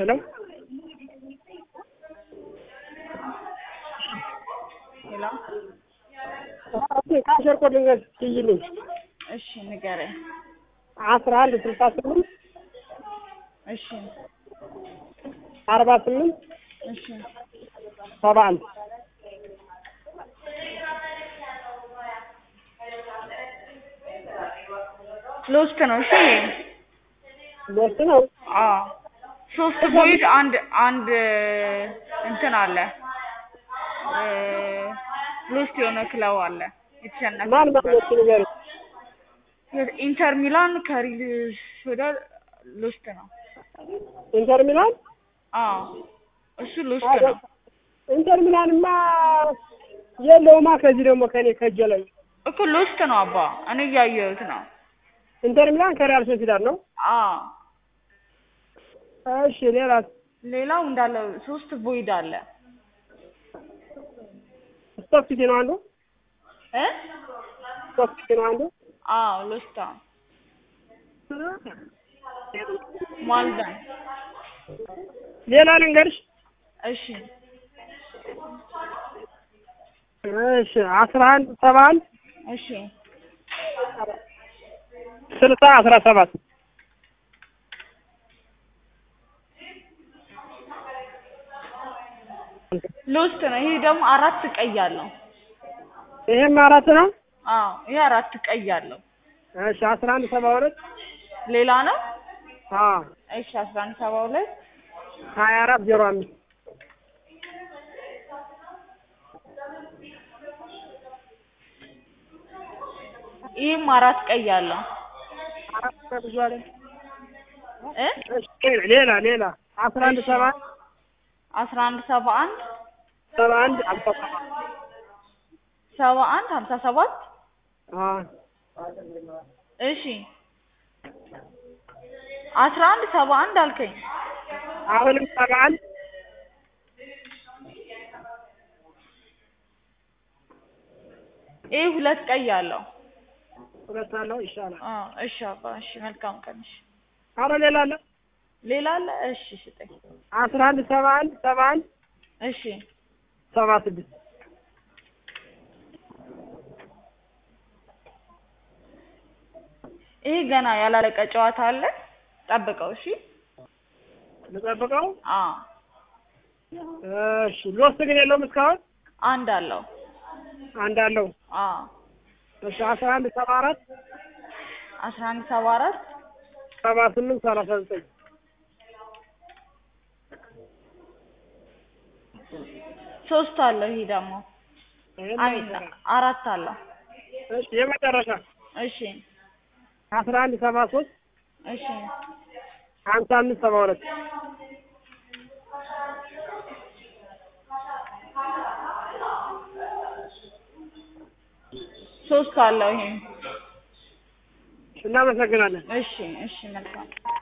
ሄሎ ሄሎ ካሸር ኮድ ልንገር ትይልኝ እሺ ንገረኝ። አስራ አንድ ስልሳ ስምንት እሺ አርባ ስምንት እሺ ሰባ አንድ ሎስት ነው። እሺ ሎስት ነው። አዎ ሶስት ቦይድ አንድ አንድ እንትን አለ እ ሎስት የሆነ ክለብ አለ የተሸነፈ ማን ማነች ንገር ኢንተር ሚላን ከሪል ሶዳር ሎስት ነው። ኢንተር ሚላን አዎ እሱ ሎስት ነው። ኢንተር ሚላንማ የለውማ ከዚህ ደግሞ ከኔ ከእጄ ላይ እኮ ሎስት ነው አባ እኔ እያየሁት ነው። ኢንተር ሚላን ከሪያል ሶሲዳድ ነው። አዎ እሺ ሌላ ሌላው እንዳለ ሶስት ቦይድ አለ ስቶክ ሲቲ ነው አንዱ እ ስቶክ ሲቲ ነው አንዱ አዎ ሎስት ነው። ማልዳን ሌላ ልንገርሽ እሺ እሺ አስራ አንድ ሰባ አንድ እሺ ስልሳ አስራ ሰባት ሎስት ነው። ይሄ ደግሞ አራት ቀይ አለው። ይሄም አራት ነው። አዎ ይሄ አራት ቀይ አለው። እሺ አስራ አንድ ሰባ ሁለት ሌላ ነው። አዎ እሺ አስራ አንድ ሰባ ሁለት ሀያ አራት ዜሮ አምስት ይህም አራት ቀይ አለው አራት ብዙ አለ። እ እሺ ሌላ ሌላ አስራ አንድ ሰባ አስራ አንድ ሰባ አንድ ሰባ አንድ አምሳ ሰባት ሰባ አንድ ሀምሳ ሰባት አዎ እሺ አስራ አንድ ሰባ አንድ አልከኝ። አሁንም ሰባ አንድ ይህ ሁለት ቀይ አለው። ሁለት አለው ይሻላል። አዎ እሺ አባ እሺ መልካም ቀን እሺ። አረ ሌላ አለ ሌላ አለ? እሺ ስጠኝ። አስራ አንድ ሰባ አንድ ሰባ አንድ እሺ ሰባ ስድስት ይሄ ገና ያላለቀ ጨዋታ አለ። ጠብቀው እሺ። ልጠብቀው። አዎ እሺ ሎስት ግን የለውም እስካሁን አንድ አለው። አንድ አለው። አዎ እሺ አስራ አንድ ሰባ አራት አስራ አንድ ሰባ አራት ሰባ ስምንት ሰላሳ ዘጠኝ ሶስት አለው። ይሄ ደግሞ ይሄን አይ ይሰራል። አራት አለው። እሺ የመጨረሻ እሺ አስራ አንድ ሰባ ሶስት እሺ ሀምሳ አምስት ሰባ ሁለት ሶስት አለው። ይሄ እናመሰግናለን። እሺ እሺ መልካም